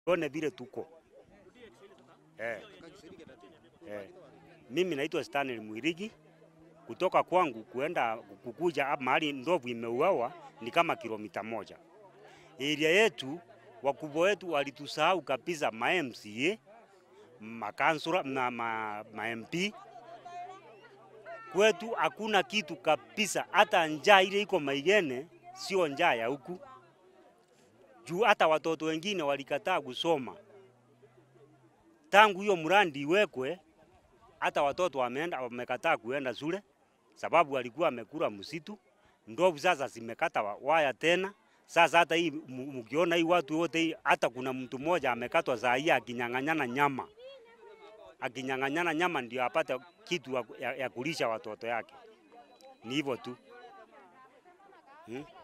tuone vile tuko eh. Eh. Mimi naitwa Stanley Mwirigi kutoka kwangu kuenda kukuja hapa mahali ndovu imeuawa ni kama kilomita moja. Area yetu wakubwa wetu walitusahau kabisa, ma MCA makansula na ma, ma MP kwetu hakuna kitu kabisa, hata njaa ile iko Maigene sio njaa ya huku juu, hata watoto wengine walikataa kusoma tangu hiyo mradi iwekwe, hata watoto wameenda wamekataa kuenda shule sababu walikuwa wamekula msitu. Ndovu sasa zimekata wa- waya tena. Sasa hata hii mu- mkiona hii watu wote hii, hata kuna mtu mmoja amekatwa saa hii akinyang'anyana nyama, akinyang'anyana nyama ndio apate kitu ya, ya, ya kulisha watoto yake. Ni hivyo tu hmm?